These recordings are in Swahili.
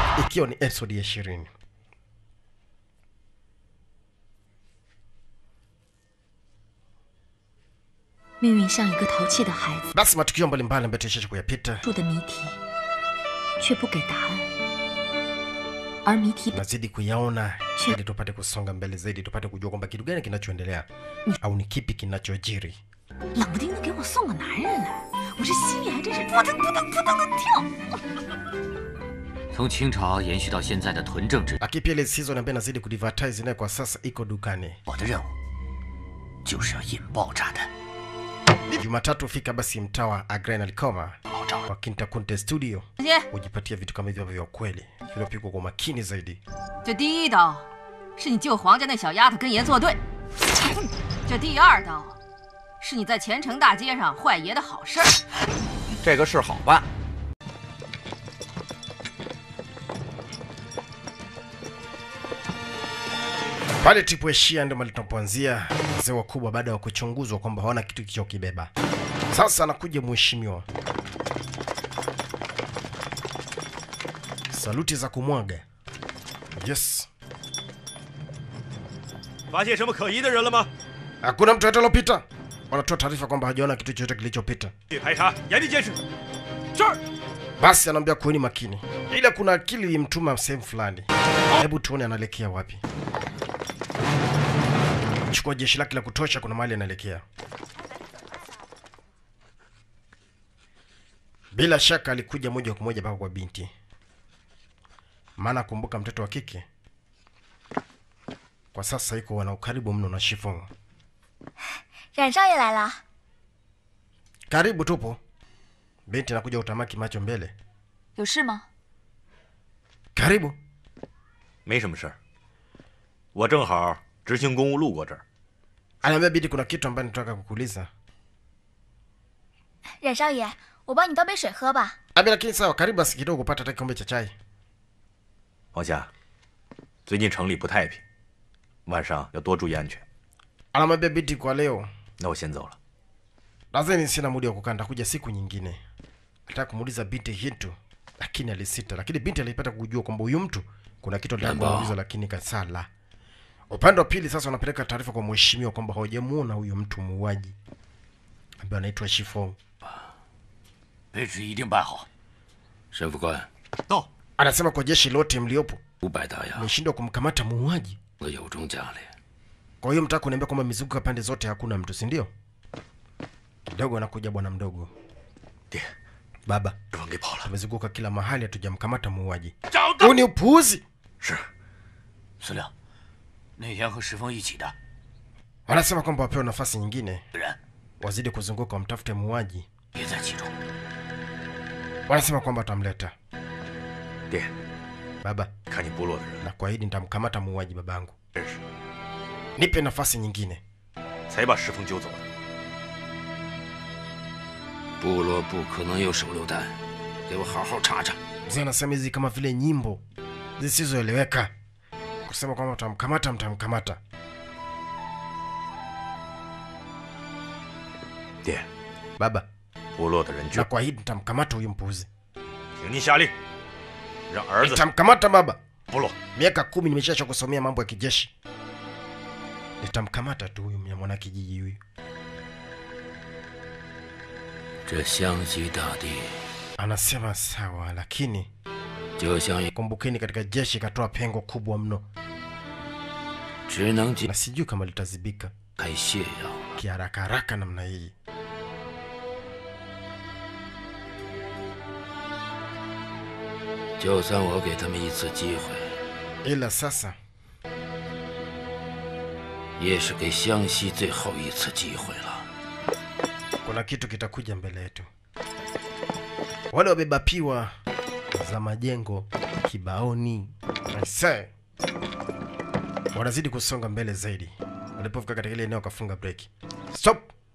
ikiwa ni episode ya ishirini. 命运像一个淘气的孩子， Basi matukio mbalimbali ambayo tuishesha kuyapita 住的谜题却不给答案，而谜题本 tunazidi kuyaona Che- ili tupate kusonga mbele zaidi, tupate kujua kwamba kitu gani kinachoendelea au ni kipi kinachojiri. 冷不丁的给我送个男人来，我这心里还真是扑腾扑腾扑腾的跳。 从清朝延续到现在的屯政制， Lakini pia ile season ambayo inazidi kudvertise nayo kwa sasa iko dukani. 我的任务就是要引爆炸弹， Jumatatu fika basi mtaa wa Agren Alikoma 爆炸 wa Kinta Kunte Studio 直接， ujipatia vitu kama hivyo vya ukweli vilivyopigwa kwa makini zaidi. 这第一刀是你救皇家那小丫头跟爷作对，这第二刀是你在前城大街上坏爷的好事儿。 这个事好办。 Pale tulipoishia ndio mahali tunapoanzia. Wazee wakubwa baada ya kuchunguzwa kwamba hawana kitu kilichokibeba, sasa anakuja mheshimiwa, saluti za kumwaga. Yes, 发现什么可疑的人了吗？ hakuna mtu yote aliopita. Wanatoa taarifa kwamba hajaona kitu chochote kilichopita. 去排查，严密监视。是。 Basi anaambia kuweni makini, ila kuna akili ilimtuma sehemu fulani. Hebu tuone anaelekea wapi. Chukua jeshi lake la kutosha, kuna mahali anaelekea. Bila shaka alikuja moja kwa moja mpaka kwa binti, maana kumbuka, mtoto wa kike kwa sasa iko wana ukaribu mno na Shifong. 冉少爷来了， Karibu, tupo. Binti anakuja utamaki macho mbele. 有事吗？ Karibu. 没什么事儿，我正好执行公务路过这儿。 Anaambia binti, kuna kitu ambayo nataka kukuuliza. 冉少爷，我帮你倒杯水喝吧。 Abi, lakini sawa, karibu basi kidogo kupata hata kikombe cha chai. 王霞，最近城里不太平，晚上要多注意安全。 Anamwambia binti, kwa leo 那我先走了。 nadhani sina muda wa kukaa, nitakuja siku nyingine. Alitaka kumuuliza binti kitu, lakini alisita. Lakini binti alipata kujua kwamba huyu mtu kuna kitu alitaka kumuuliza, lakini kasala. Upande wa pili sasa wanapeleka taarifa kwa mheshimiwa kwamba hawajamuona huyo mtu muuaji ambaye anaitwa Shifong. 位置一定办好。沈副官， 到， Anasema kwa jeshi lote mliopo 五百大洋， mmeshindwa kumkamata muuaji. 我有中奖了。 Kwa hiyo mtaka kuniambia kwamba mizunguko pande zote hakuna mtu, si ndio? Kidogo anakuja bwana mdogo. 爹， Baba, 师傅给跑了。 tumezunguka kila mahali, hatujamkamata muuaji. 找 Huu ni upuuzi. 是， 司令，那天和石峰一起的 Wanasema kwamba wapewe nafasi nyingine, 人 wazidi kuzunguka, wamtafute muuaji. 也在其中。 Wanasema kwamba watamleta. 爹， Baba, 看你部落的人 na kuahidi nitamkamata muuaji babangu. 认识， Nipe nafasi nyingine. 才把石峰揪走的。 部落不可能有手榴弹，给我好好查查。 Mzee anasema hizi kama vile nyimbo zisizoeleweka, kusema kwamba mtamkamata, mtamkamata. 爹， Baba, 部落的人 na 就 kuahidi nitamkamata huyu mpuuzi. 请您下令，让儿子 Nitamkamata baba. 部落 Miaka kumi nimeshacha kusomea mambo ya kijeshi. Nitamkamata tu huyu mwana kijiji huyu. 这湘西大地 Anasema sawa, lakini 就像一， kumbukeni, katika jeshi ikatoa pengo kubwa mno, 只能解 na sijui kama litazibika 开泻药。 kiharaka haraka namna hii. 就算我给他们一次机会， Ila sasa 也是给湘西最后一次机会了。 kuna kitu kitakuja mbele yetu. Wale wabeba piwa za majengo kibaoni, aise, wanazidi kusonga mbele zaidi. Walipofika katika ile eneo wakafunga breki. Stop!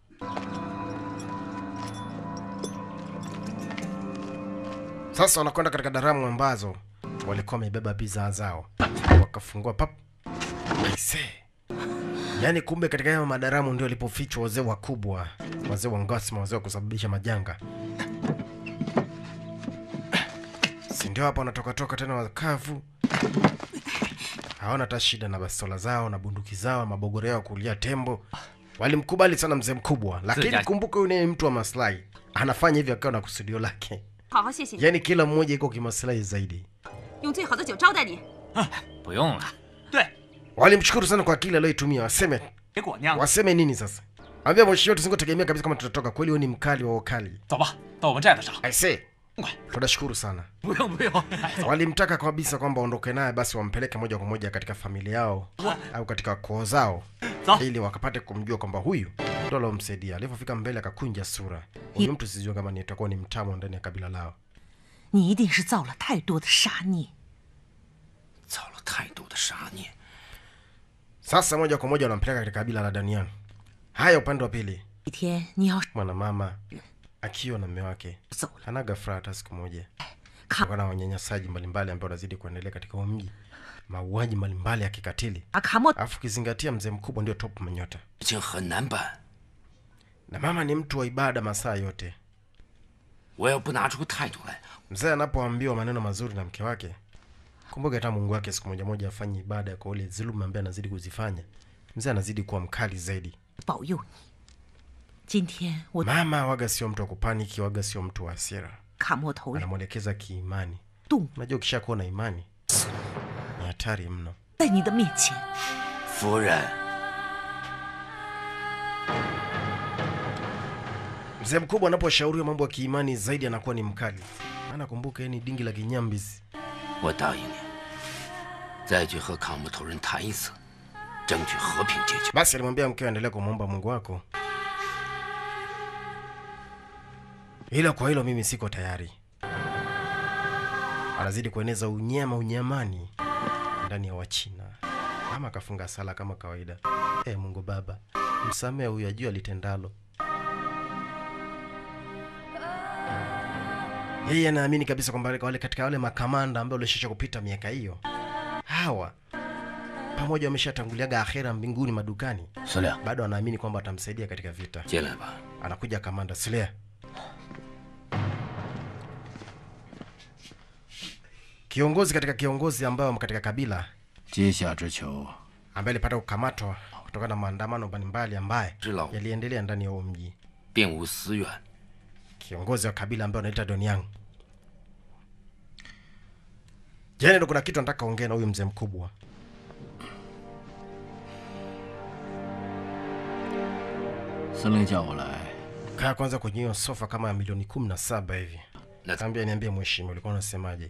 Sasa wanakwenda katika daramu ambazo walikuwa wamebeba bidhaa zao, wakafungua pap. Aise, yaani kumbe katika hayo madaramu ndio walipofichwa wazee wakubwa, wazee wa ngasma, wazee wa kusababisha majanga, si ndio hapa wanatokatoka tena wakavu hawana hata shida na bastola zao na bunduki zao mabogoro yao kulia tembo walimkubali sana mzee mkubwa lakini Zija- kumbuka huyu ni mtu wa maslahi anafanya hivyo akiwa na kusudio lake 好好谢谢你， yaani kila mmoja iko kimaslahi zaidi 用最好的酒招待你。 不用了。对， walimshukuru sana kwa akili aliyoitumia waseme 给果酿。 waseme nini sasa ambia mheshimiwa tusingotegemea kabisa kama tutatoka kweli huyu ni mkali wa ukali 走吧，到我们寨子上。 aise tunashukuru sana 不用不用，哎，走。 walimtaka kabisa kwamba aondoke naye basi wampeleke moja kwa moja katika familia yao au katika koo zao Sawa. ili wakapate kumjua kwamba huyu ndo alomsaidia alivyofika mbele akakunja sura huyu mtu sijua kama ni itakuwa ni mtamo ndani ya kabila lao 你一定是造了太多的杀孽。 造了太多的杀孽。 sasa moja kwa moja wanampeleka katika kabila la danian haya upande wa pili 一天你要是 mwanamama akiwa na mme wake 走了， hanaga furaha hata siku moja 看 kutokana na wanyanyasaji mbalimbali ambao wanazidi kuendelea katika huu mji mauaji mbalimbali ya kikatili 阿卡莫 alafu ukizingatia mzee mkubwa ndio top manyota 事情很难办， na mama ni mtu wa ibada masaa yote 我要不拿出个态度来， mzee anapoambiwa maneno mazuri na mke wake kumbuka hata mungu wake siku moja moja afanye ibada kwa ule dhuluma ambaye anazidi kuzifanya mzee anazidi kuwa mkali zaidi 保佑你。今天我 mama waga sio mtu wa kupaniki waga sio mtu wa hasira 卡莫头人 anamwelekeza kiimani 动 unajua ukishakuwa na imani ni hatari mno 在你的面前， 夫人， mzee mkubwa anaposhauriwa mambo ya kiimani zaidi anakuwa ni mkali maana kumbuka yeye ni dingi la kinyambisi 我答应你，再去和卡木头人谈一次，争取和平解决。 basi alimwambia mkewe aendelea kumwomba mungu wako ila kwa hilo mimi siko tayari anazidi kueneza unyama unyamani ndani ya wachina ama akafunga sala kama kawaida e mungu baba msamee huyu ajua litendalo yeye anaamini kabisa kwamba wale- wale katika wale makamanda ambao walishisha kupita miaka hiyo hawa pamoja wameshatanguliaga akhera mbinguni madukani 孙亮， bado anaamini kwamba atamsaidia katika vita 进来吧。 anakuja kamanda Slea. Kiongozi katika kiongozi ambao katika kabila 阶下之囚， ambaye alipata kukamatwa kutokana na maandamano mbalimbali ambaye 知老 yaliendelea ndani ya huo mji. 并无私怨， Kiongozi wa kabila ambaye anaita Doniang. Jana ndo kuna kitu nataka ongea na huyu mzee mkubwa. 司令叫我来， Kaa kwanza kwenye hiyo sofa kama ya milioni kumi na saba hivi. 那 Kaambia niambie mheshimiwa, ulikuwa unasemaje?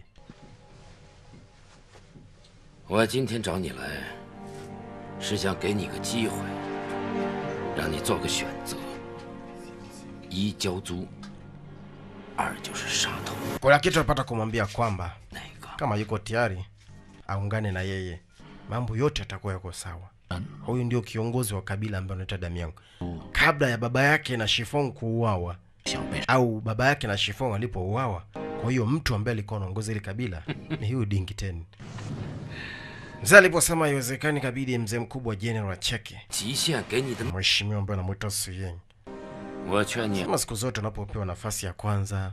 我今天找你来，是想给你个机会，让你做个选择：一交租，二就是杀头。 Kuna kitu napata kumwambia kwamba 哪个？ kama yuko tayari aungane na yeye, mambo yote yatakuwa yako sawa. Huyu ndio kiongozi wa kabila ambaye anaitwa Damiang. Kabla ya baba yake na Shifong kuuawa 想被 au baba yake na Shifong alipouawa, kwa hiyo mtu ambaye alikuwa anaongoza ile kabila ni huyu Dingi Ten. Mzee aliposema haiwezekani, kabidi mzee mkubwa General acheke. 极限给你的， Mheshimiwa ambaye anamuita Suyeng, 我劝你 kama siku zote unapopewa nafasi ya kwanza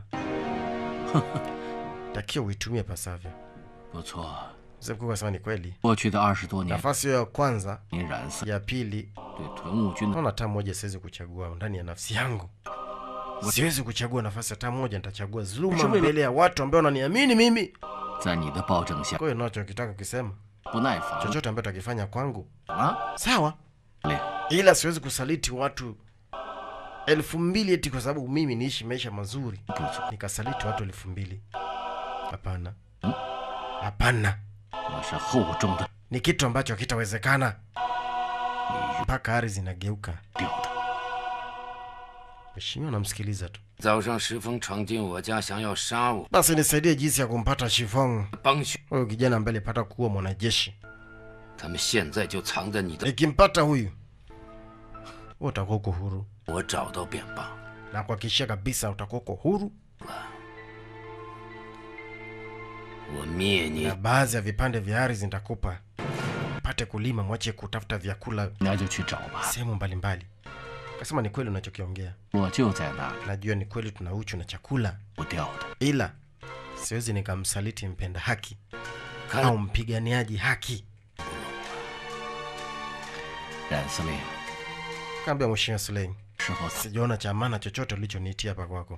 takiwa uitumie pasavyo. 不错。 Mzee mkubwa asema ni kweli, 过去的二十多年， nafasi hiyo ya kwanza 您染色 ya pili 对屯务军的 naona hata moja siwezi kuchagua ndani ya nafsi yangu siwezi kuchagua nafasi hata moja nitachagua dhuluma mbele ya watu ambao wananiamini mimi 在你的保证下 kwa hiyo nachokitaka kukisema 不耐烦 chochote ambacho takifanya kwangu 啊！ sawa 嘞， ila siwezi kusaliti watu elfu mbili eti kwa sababu mimi niishi maisha mazuri 不错， nikasaliti watu elfu mbili hapana hapana 我是厚重的 ni kitu ambacho hakitawezekana mpaka ardhi zinageuka 掉的。 mheshimiwa namsikiliza tu 早上石峰闯进我家，想要杀我， basi nisaidie jinsi ya kumpata shifong 帮凶， huyu kijana ambaye alipata kuwa mwanajeshi 他们现在就藏在你的。 nikimpata huyu wewe utakuwa uko huru 我找到便罢。 na kuhakikishia kabisa utakuwa uko huru 我灭你 na，baadhi ya vipande vya ardhi nitakupa pate kulima mwache kutafuta vyakula 那就去找吧。 sehemu mbalimbali kasema ni kweli unachokiongea 我就在那里， najua ni kweli tuna uchu na chakula 不掉的。 ila siwezi nikamsaliti mpenda haki 看 au mpiganiaji haki. 冉司令， Kaambia Mheshimiwa Sulein, 事后 sijaona cha maana chochote ulichoniitia hapa kwako.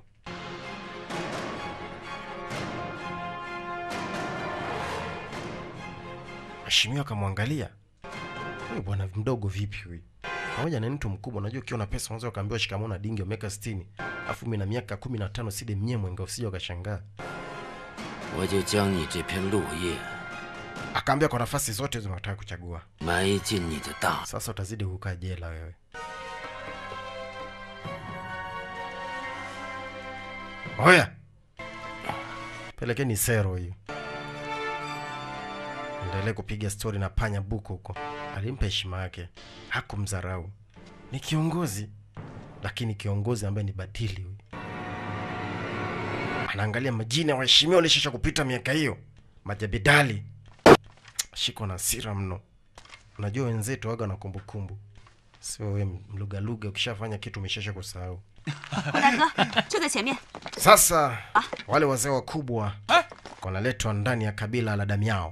Mheshimiwa akamwangalia huyu bwana mdogo vipi huyu, pamoja na ni mtu mkubwa. Unajua, ukiwa na pesa unaweza ukaambiwa shikamoo na dingi wa miaka 60 afu mimi na miaka 15 side mnyemwenga, usije ukashangaa. 我就将你这片落叶 Akaambia kwa nafasi zote hizo unataka kuchagua, 埋进你的大 sasa utazidi kukaa jela wewe. Oya, pelekeni sero hiyo. Endelee kupiga stori na panya buku huko. Alimpa heshima yake, hakumdharau. Ni kiongozi, lakini kiongozi ambaye ni batili huyu. Anaangalia majina ya waheshimiwa walishisha kupita miaka hiyo, majabidali. Shiko na hasira mno. Unajua wenzetu waga na kumbukumbu, sio wewe mlugaluga. Ukishafanya kitu umeshasha kusahau. 大哥就在前面。 Sasa wale wazee wakubwa wanaletwa ndani ya kabila la Damiao.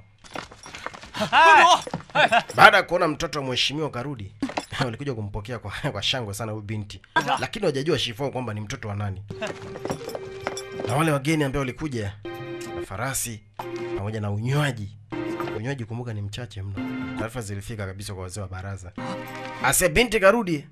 Baada ya kuona mtoto wa mheshimiwa karudi, walikuja kumpokea kwa, kwa shangwe sana huyu binti, lakini hawajajua Shifo kwamba ni mtoto wa nani. Na wale wageni ambao walikuja na farasi pamoja na unywaji. Unywaji kumbuka ni mchache mno. Taarifa zilifika kabisa kwa wazee wa baraza. Ase binti karudi.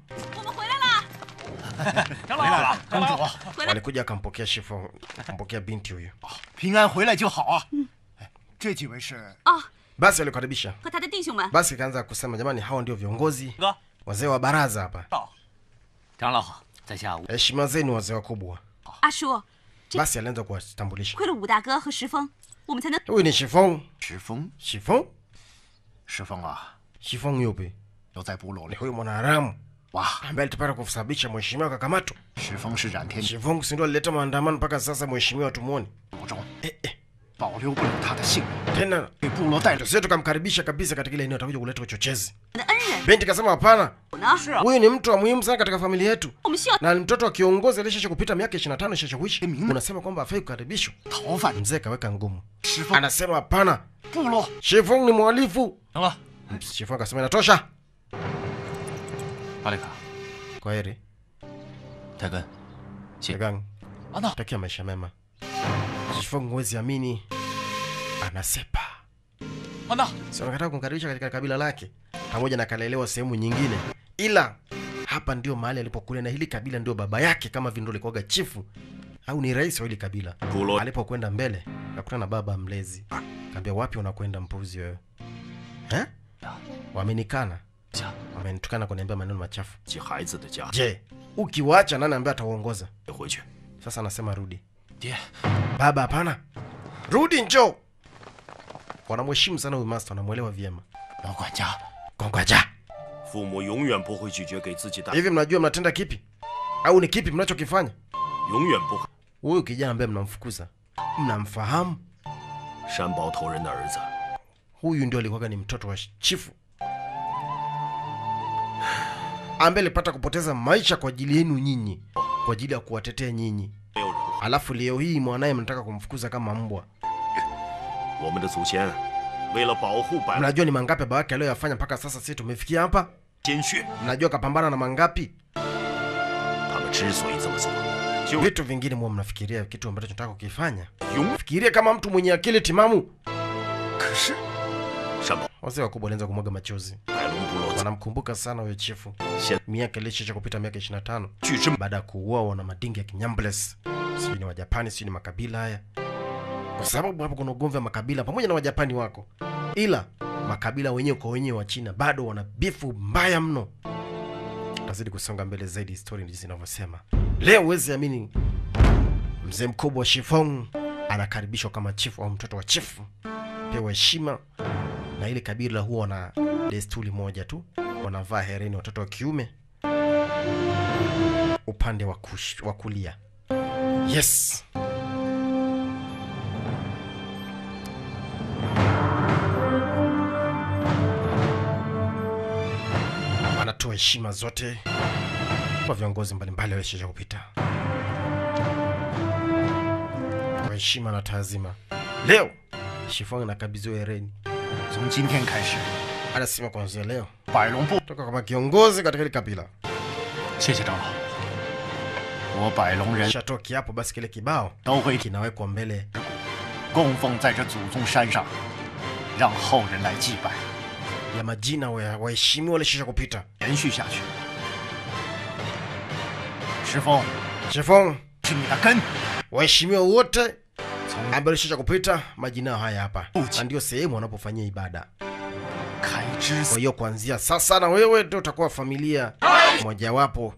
长老，公主， Walikuja akampokea Shifo, akampokea binti huyu. 平安回来就好啊。哎，这几位是 Basi walikaribisha 和他的弟兄们， Basi ikaanza kusema jamani, hao ndio viongozi 哥， wazee wa baraza hapa, 到。长老好，在下吴 heshima zenu wazee wakubwa. 阿叔， Basi alianza kuwatambulisha, 亏了武大哥和石峰，我们才能 huyu ni Shifong. 石峰。 Shifong? 石峰啊， Shifong yupi? 留在部落 Ni 里。 huyu mwanaharamu 哇， ambaye alitapata kusababisha mheshimiwa akakamatwa. 石峰是冉天 Shifong si ndio alileta maandamano mpaka sasa mheshimiwa tumuone. 部中， Eh, eh. 保留不了他的性命， Tena 给部落带着 tusije tukamkaribisha kabisa katika ile eneo, atakuja kuleta uchochezi. 的恩人 Binti kasema hapana, 呢。 是啊， huyu ni mtu wa muhimu sana katika familia yetu 我们需要 na ni mtoto wa kiongozi aliyesha kupita miaka 25 shasha kuishi. Unasema kwamba afai kukaribishwa? 逃犯 Mzee kaweka ngumu, 石峰 anasema hapana, 部落 Shifong ni mhalifu. 长老， Shifong akasema inatosha, 巴里卡， kwa heri. 泰根， Shegang, 安娜， takia maisha mema. Shifong huwezi amini, anasepa. 安娜， Si wanataka kumkaribisha katika kabila lake, pamoja na kalelewa sehemu nyingine, ila hapa ndio mahali alipokulia, na hili kabila ndio baba yake, kama vile ndio alikuwaga chifu au ni rais wa hili kabila. Alipokwenda mbele akakutana na baba mlezi, kaambia wapi unakwenda mpuzi wewe eh? Wamenikana, wamenitukana kuniambia maneno machafu. 及孩子的家 Je, ukiwacha nani ambaye atauongoza? 回去。 Sasa anasema rudi. 爹， Baba, hapana, rudi, njoo. Wanamheshimu sana huyu master, wanamwelewa vyema. 老管家， Kongwaja, 父母永远不会拒绝给自己带， hivi mnajua mnatenda kipi au ni kipi mnachokifanya? 永远不会。 Huyu kijana ambaye mnamfukuza mnamfahamu? 山包头人的儿子， Huyu ndio alikuwaga ni mtoto wa chifu ambaye alipata kupoteza maisha kwa ajili yenu nyinyi, kwa ajili ya kuwatetea nyinyi. 没有人会。 Alafu leo hii mwanaye mnataka kumfukuza kama mbwa. 我们的祖先为了保护百 Mnajua ni mangapi baba yake aliyoyafanya mpaka sasa sisi tumefikia hapa? 鲜血， Mnajua kapambana na mangapi? 他们之所以这么做，就 Vitu vingine mwa mnafikiria kitu ambacho tunataka kukifanya. 永 Fikiria kama mtu mwenye akili timamu. 可是山包 Wazee wakubwa walianza kumwaga machozi, 白龙部落 wanamkumbuka sana huyo chifu, 现 miaka ilishisha kupita miaka 25 据之 baada ya kuuawa na madingi ya Kinyambles, sijui ni Wajapani, sijui ni makabila haya, kwa sababu hapo kuna ugomvi wa makabila pamoja na Wajapani wako, ila makabila wenyewe kwa wenyewe wa China bado wana bifu mbaya mno. Tazidi kusonga mbele zaidi, historia jinsi inavyosema. Leo huwezi amini, mzee mkubwa wa Shifong anakaribishwa kama chifu au mtoto wa chifu, pewa heshima na ile kabila huwa wana desturi moja tu, wanavaa hereni watoto wa kiume upande wa kush- wa kulia. Yes, anatoa heshima zote kwa viongozi mbalimbali walioshisha kupita. Kwa kwa heshima na taazima. Leo Shifong anakabidhiwa hereni. 从今天开始， Anasema kuanzia leo 百龙部 toka kama kiongozi katika hili kabila. 谢谢长老，我百龙人 Shatoa kiapo, basi kile kibao 都会 kinawekwa mbele 供奉在这祖宗山上，让后人来祭拜， ya majina wa waheshimiwa walishisha kupita. 延续下去。石峰 Shifong, 是你的根， waheshimiwa wote 从 ambao walishisha kupita, majina yao haya hapa, Uchi. na ndio sehemu wanapofanyia ibada. 开枝 Kwa hiyo kuanzia sasa na wewe ndio utakuwa familia mojawapo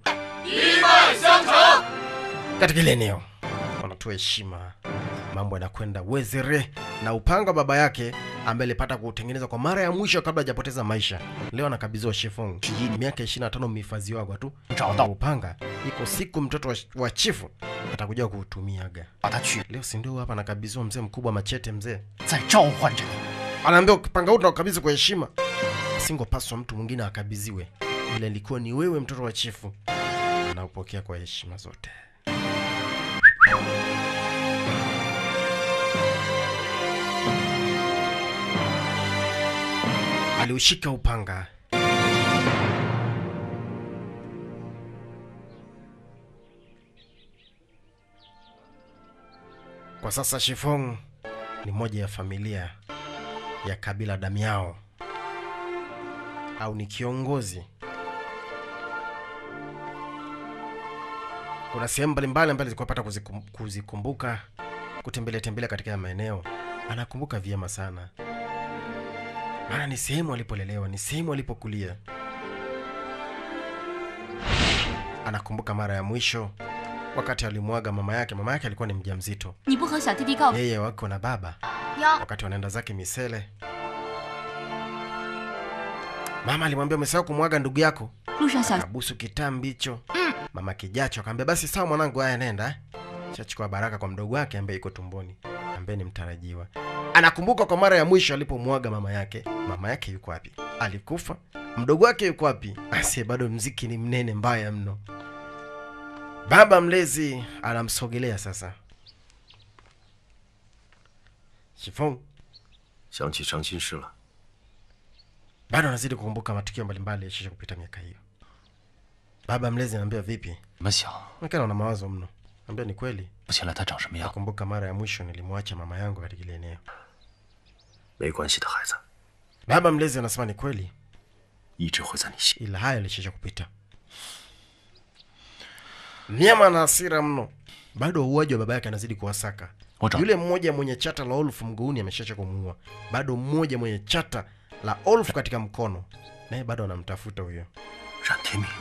katika ile eneo. Wanatoa heshima, mambo yanakwenda wezere, na upanga wa baba yake ambaye alipata kuutengeneza kwa mara ya mwisho kabla hajapoteza maisha, leo anakabidhiwa Shifong. Miaka 25 mmehifadhiwa tu 找到， upanga, iko siku mtoto wa, wa chifu atakuja kuutumiaga. 把他取， Leo si ndio hapa anakabidhiwa mzee mkubwa machete, mzee 在召唤着你。 anaambia upanga huu tunakabidhi kwa heshima, singopaswa mtu mwingine akabidhiwe, ila ilikuwa ni wewe mtoto wa chifu, anaupokea kwa heshima zote. Aliushika upanga kwa sasa. Shifong ni moja ya familia ya kabila Damiao au ni kiongozi. Kuna sehemu mbalimbali ambazo zilikuwa pata kuzikum, kuzikumbuka kutembelea tembelea katika ya maeneo, anakumbuka vyema sana, maana ni sehemu alipolelewa, ni sehemu alipokulia. Anakumbuka mara ya mwisho wakati alimwaga mama yake. Mama yake alikuwa ni mjamzito, 你不和小弟弟告别？ yeye wako na baba 哟， wakati wanaenda zake misele mama alimwambia umesahau kumwaga ndugu yako 路上小 kabusu kitambi hicho mama kijacho akamwambia basi sawa mwanangu haya nenda eh." chachukua baraka kwa mdogo wake ambaye iko tumboni ambaye ni mtarajiwa anakumbuka kwa mara ya mwisho alipomwaga mama yake mama yake yuko wapi alikufa mdogo wake yuko wapi asiye bado mziki ni mnene mbaya mno baba mlezi anamsogelea sasa Shifong 想起伤心事了。 bado anazidi kukumbuka matukio mbalimbali yashisha kupita miaka hiyo. Baba mlezi anaambia vipi? 怎么想？ Nakana una mawazo mno. Naambia ni kweli. 不起来他长什么样？ Nakumbuka mara ya mwisho nilimwacha mama yangu katika ile eneo. 没关系的，孩子， Baba mlezi anasema ni kweli, 一直会在你心。 ila haya yalishisha kupita. Nyama na hasira mno. Bado uuaji wa baba yake anazidi kuwasaka. Oja. Yule mmoja mwenye chata la Olfu mguuni ameshacha kumuua. Bado mmoja mwenye chata la Olfu katika mkono, naye bado anamtafuta huyo. 冉天明，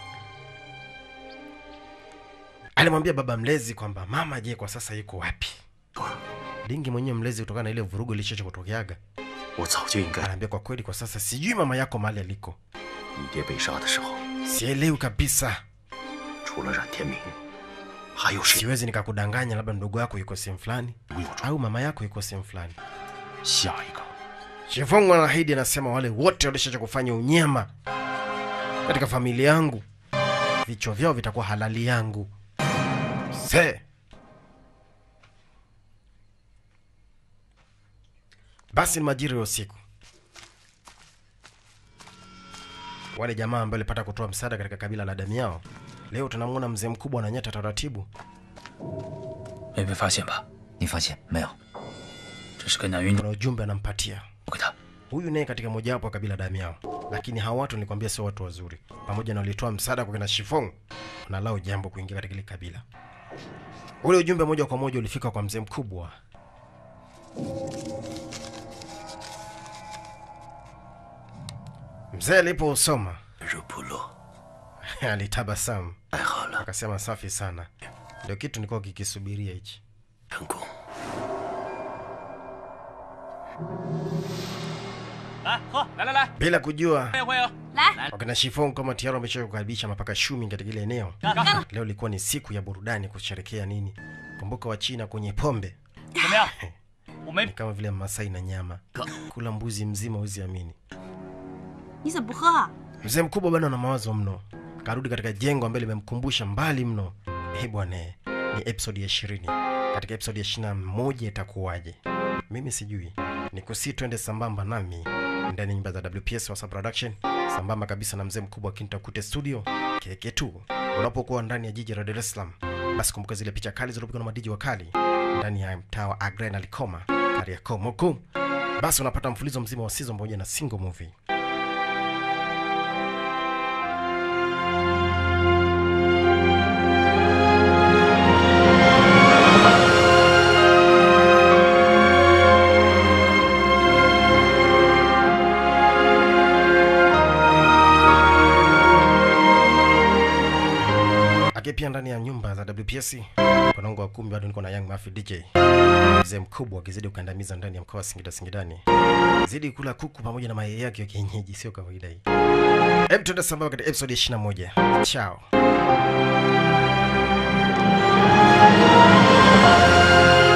alimwambia baba mlezi kwamba mama je kwa sasa yuko wapi dingi mwenyewe mlezi kutokana na ile vurugu ilishocha kutokeaga 我早就应该。 anaambia kwa kweli kwa sasa sijui mama yako mahali aliko 你爹被杀的时候， sielewi kabisa 除了冉天明，还有谁？ siwezi nikakudanganya labda mdogo wako yuko sehemu fulani 如有传， au mama yako yuko sehemu fulani 下一个 shifongo anaahidi anasema wale wote walishacha kufanya unyama katika familia yangu vichwa vyao vitakuwa halali yangu se basi ni majira ya usiku wale jamaa ambao walipata kutoa msaada katika kabila la damu yao leo tunamwona mzee mkubwa ananyata taratibu 没被发现吧？ 你发现没有？ 这是跟南云 kuna ujumbe anampatia 我给他。 huyu naye katika mojawapo wa kabila damu yao lakini hawa watu nilikwambia sio watu wazuri pamoja na walitoa msaada kwa kina shifong wanalao jambo kuingia katika ile kabila ule ujumbe moja kwa moja ulifika kwa mzee mkubwa mzee alipousoma 日不落， alitabasamu 太好了， akasema safi sana ndio kitu nilikuwa kikisubiria hichi 成功。 来喝，来来来， bila kujua 欢迎欢迎。 来， wakina shifong kama tayari wamesha kukaribisha mapaka shumi katika ile eneo leo ilikuwa ni siku ya burudani kusherekea nini kumbuka wa china kwenye pombe 怎么样？我没 ni kama vile masai na nyama kula mbuzi mzima uziamini 你怎么不喝啊？ mzee mkubwa bado ana mawazo mno karudi katika jengo ambalo limemkumbusha mbali mno eh bwana ni episodi ya ishirini katika episode ya 21 itakuwaje mimi sijui ni kusi twende sambamba nami ndani ya nyumba za wps wasa production sambamba kabisa na mzee mkubwa kintakute studio keke tu unapokuwa ndani ya jiji la dar es salaam basi kumbuka zile picha kali zilizopigwa na madiji wa kali ndani ya mtaa wa agre na likoma kariakoo moko basi unapata mfulizo mzima wa season pamoja na single movie lakini pia ndani ya nyumba za WPS konongo wa kumi bado niko na Young Mafi DJ mzee mkubwa akizidi kukandamiza ndani ya mkoa wa Singida Singidani, zidi kula kuku pamoja na mayai yake ya kienyeji, sio kawaida hii. Hebu tuende sambamba katika episode ya 21. Chao.